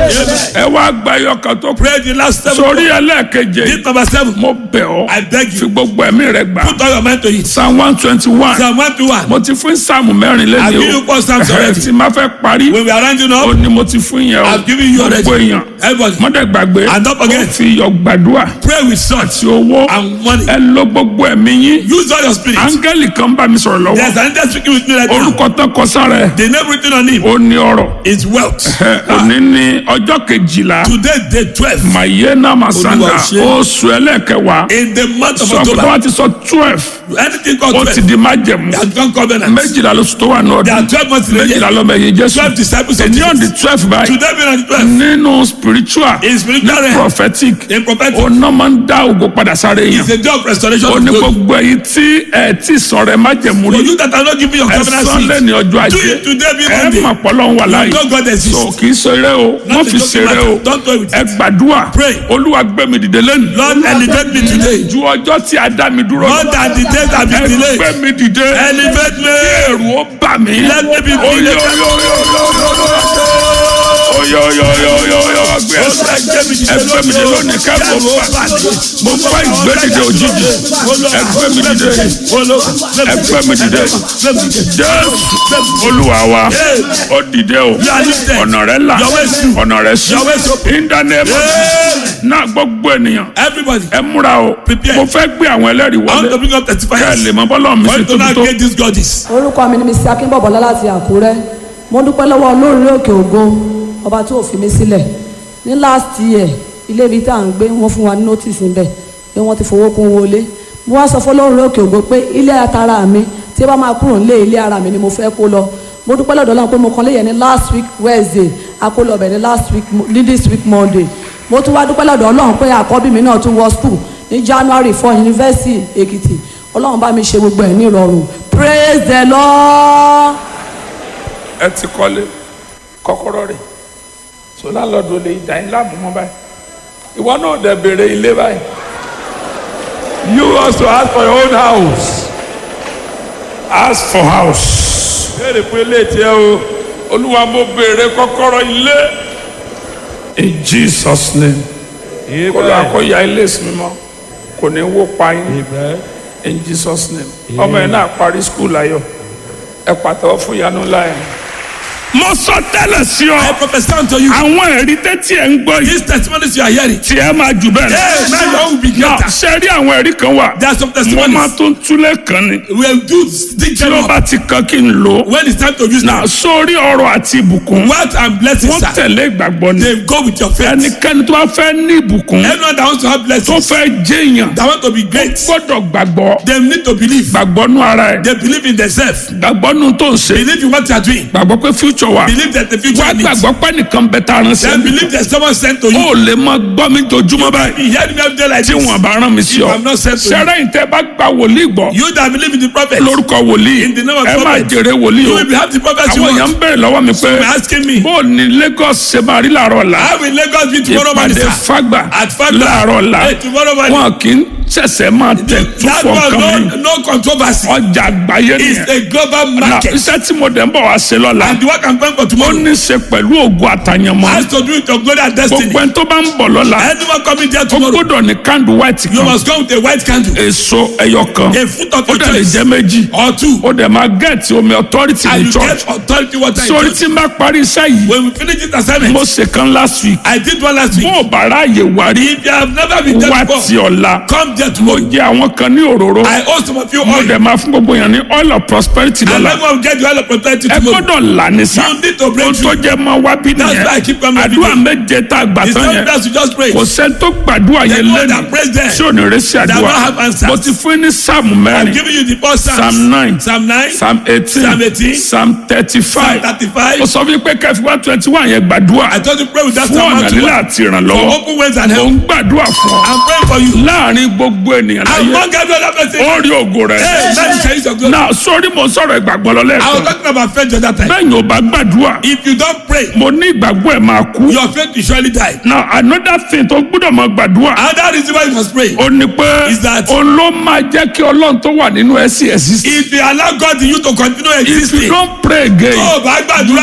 ẹ wá gba ẹyọ kan tó kù Pray the last seven. sórí ẹlẹ́ẹ̀keje This number seven. mo bẹ̀ ọ́ I beg fi you. gbogbo ẹ̀mí rẹ gbà Put all your mind to it. psalm one twenty one Psalm one to one. mo ti fún sáàmù mẹ́rin I've lẹ́yìn given you four psalms o already. tí ma fẹ́ parí When we are rounding ó up, ní mo ti fún yẹn o I've given you already. gbogbo èèyàn Everybody, mọ́dẹ̀ gbàgbé And don't forget. ó fi iyọ̀ gbàdúrà pray with salt àti owó and money. ẹ lo gbogbo ẹ̀mí yín Use all your spirit. áńgẹ́lì kan bá mi sọ̀rọ̀ lọ́wọ́ There's an angel speaking with me right now. orúkọ tán kọ sára ẹ̀ The name written on him ó ní ọ̀rọ̀ is wealth. ẹ, òní ní ọjọ́ kejìlá Today, day twelve. mayena masanga Olúwa ṣe. oṣù ẹlẹ́kẹwàá In the month of sọ pé October, wọ́n ti sọ twelve anything called ó ti twelve, di májẹ̀mú they have become covenant. méjìlá lóṣù tó wà ní There are ọdún twelve months in a méjìlá year. lọ́mọ ẹ̀yìn jésù Twelve disciples of èní on the Jesus. twelve báyìí Today being on the twelve. nínú spiritual In spiritual realm, prophetic in prophetic, ọ̀nà máa ń dá ògo padà sáré yẹn it's a day of restoration ó of ní glory. gbogbo èyí tí ẹ tí sọ̀rọ̀ ẹ májẹ̀mú For rí you that are not giving your ẹ covenant sọ seed, lẹ́ni ọjọ́ do ajé it today be ẹ Monday. mà pọ́lọ́ ń wà láàyè You know God so exists. kì í ṣeré o Not wọ́n a fi joking ṣeré o matter. Don't toy with ẹ it. gbàdúrà Pray. olúwa gbé mi dìde lẹ́nu Lord, elevate me today. ju ọjọ́ tí a dá mi dúró More than the days that have ẹ been delayed. gbé mi dìde Elevate me. ẹ̀rù ó bà mí Let me be oyo oyo oyo oyo oyo oyo gbé Olúwa gbé mi dìde ẹ gbé mi dìde lónìí kẹ́kọ̀ọ́ fà mo fẹ́ ìgbédìde òjijì ẹ gbé mi dìde ẹ gbé mi dìde jésù olúwa wa ó dìde o are lifted. ọ̀nà rẹ là Your way is through. ọ̀nà rẹ sí Your way is open. in the name of Yeah. náà gbogbo ènìyàn Everybody, ẹ múra o Prepare. mo fẹ́ gbé àwọn ẹlẹ́rìí I want to wọlé bring up kẹ́ ẹ testifiers. lè mọ bọ́lá mi For ṣe you to tóbi now tó get these goddess. orúkọ mi ni mrs akínbọ̀bọ̀lá láti àkúrẹ́ mo dúpẹ́ lọ́wọ́ olórí òkè ògo ọba tó fi mí sílẹ̀ ní last year ilé ibi tá à ń gbé wọ́n fún wa ní notice níbẹ̀ pé wọ́n ti fowó kún wọlé mo wá sọ fún olórí òkè ògo pé ilé atara mi tí ẹ bá máa kúrò nílé ilé ara mi ni mo fẹ́ kó lọ mo dúpẹ́ lọ́dọ̀ Ọlọ́run pé mo kàn lé yẹn ní last week wednesday a kó lọ bẹ̀ ní last week ní this week monday mo tún wá dúpẹ́ lọ́dọ̀ Ọlọ́run pé àkọ́bí mi náà tún wọ school ní january four university èkìtì Ọlọ́run bá mi ṣe gbogbo ẹ̀ ní ìrọ̀rùn praise the lord. ẹ ti kọ́lé kọ́kọ́rọ́ rẹ̀ so lálọ́dún lè dá yín láàmú mọ́ báyìí ìwọ náà dẹ̀ béèrè ilé báyìí you also ask for your own house ask for house béèrè fún ilé tiẹ̀ o olúwa mo béèrè kọ́kọ́rọ́ ilé in jesus name kó lọ àkóyá ilé ìsinmi mọ́ kò ní wó pa yín in jesus name ọmọ yẹn náà parí skul ayọ̀ ẹ pàtẹ́wọ́ fún ìyanu ńlá yẹn. mo sọ tẹ́lẹ̀ sí ọ I prophesy unto you. àwọn ẹ̀rí tẹ́tí ẹ̀ ń gbọ́ yìí These testimonies you are hearing. tí ẹ máa jù bẹ́ẹ̀ Hey, now your own will be náà greater. ṣe rí àwọn ẹ̀rí kan wà There are some mo máa testimonies. tún túlẹ̀ kan ni We will do stick tí them ó up. bá ti kan kí n lò ó When it's time to use náà them. sórí ọrọ̀ àti ìbùkún Wealth and blessings, wọ́n sir. tẹ̀lé ìgbàgbọ́ ni They go with your faith. ẹnikẹ́ni tó bá fẹ́ ní ìbùkún Anyone that wants to have tó blessings, fẹ́ jẹ́ èèyàn that want to be great, gbọ́dọ̀ gbàgbọ́ they need to believe. gbàgbọ́ nú ara ẹ̀ They believe in themselves. gbàgbọ́ nú tó ń ṣe Believe in what you are doing. gbàgbọ́ pé future wà Believe that the future wá needs. gbàgbọ́ pé nìkan bẹ tá a rán sí Then ẹ believe that someone sent to you. ó lè máa gbọ́ mi jojúmọ́ báyìí He heard me every day like tí this. wọn bá rán mi sí If ọ I'm not sent to you. sẹ́rẹ́ yìí tẹ́ bá gba wòlíì gbọ́ You that believe in the prophet. lórúkọ wòlíì In the name of ẹ máa prophet. jèrè wòlíì You o will be have the prophet you àwọn èèyàn ń want. bèrè lọ́wọ́ mi pé Some are asking me. bó o ní Lagos ṣe máa rí làárọ̀ ọ̀la How will Lagos be tomorrow morning, ìpàdé sir? fagbà At Fagba. láàárọ̀ ọ̀la Hey, tomorrow morning. wọn kì í ṣẹ̀ṣẹ̀ máa tẹ̀ tó That fọ one, nǹkan mi no, no controversy. ọjà àgbáyé It's nìyẹn a global Now, market. iṣẹ́ tí mo dẹ̀ ń bọ̀ wá ṣe lọ́la And the work I'm going for ó tomorrow ní í ṣe pẹ̀lú ògùn àtàyànmọ́ has to do with your glory and destiny. gbogbo ẹni tó bá ń bọ̀ lọ́la Anyone coming there ó tomorrow, gbọ́dọ̀ ní candle white you kan must come with a white candle, èso ẹyọ kan a fruit of ó your dẹ̀ lè choice, jẹ́ méjì or two, ó dẹ̀ máa gẹ̀ẹ́tì omi authority and ní you church get authority water in sórí church. tí n bá parí iṣẹ́ yìí When we finish this assignment, mo ṣe kan last week I did one last week. bó o bá ráàyè wá rí If you have never been there wá before, ti ọ̀la come there mo tomorrow. jẹ àwọn kan ní òróró I owe some of you mo oil. dẹ̀ máa fún gbogbo yẹn ní oil of prosperity And lọ́la everyone will get the oil of prosperity ẹ tomorrow. gbọ́dọ̀ là ní sá You need to o break tó through. jẹ́ máa wá bí That's why I nìyẹn keep coming every àdúrà day. méje tá a gbà It's tán not yẹn best to just pray. kò sẹ́ni tó gbàdúrà The yẹn one lẹ́nu that prays there tí ò ní rẹ́sí that àdúrà don't have answers. mo ti fún ní sáàmù I'm mẹ́rin giving you the first Psalms. psalm nine Psalm 9, psalm eighteen Psalm 18, psalm thirty Psalm five 35. ó sọ fún mi pé kẹfì one twenty one yẹn gbàdúrà I told you pray with that fún Psalm ọ̀nà 1 lílà àti For ìrànlọ́wọ́ open ways and mo help. ń gbàdúrà fún ọ I'm praying for you. láàrin gbogbo ènìyàn láyé Among every other person. ó rí ògo rẹ Hey, man, you shall use your glory. náà sórí mo sọ̀rọ̀ ìgbàgbọ́ lọ I was lẹ́ẹ̀kan talking about faith the other time. bẹ́ẹ̀ ni ò bá gbàdúrà If you don't pray, mo ní ìgbàgbọ́ ẹ̀ máa kú your faith will surely die. now another thing tó gbọ́dọ̀ máa gbàdúrà Another reason why you must pray. ó ní pé Is that- òun ló máa jẹ́ kí ọlọ́run tó wà nínú ẹ̀ sí ẹ̀ sí. If you allow God in you to continue if you existing, don't pray again tó o bá gbàdúrà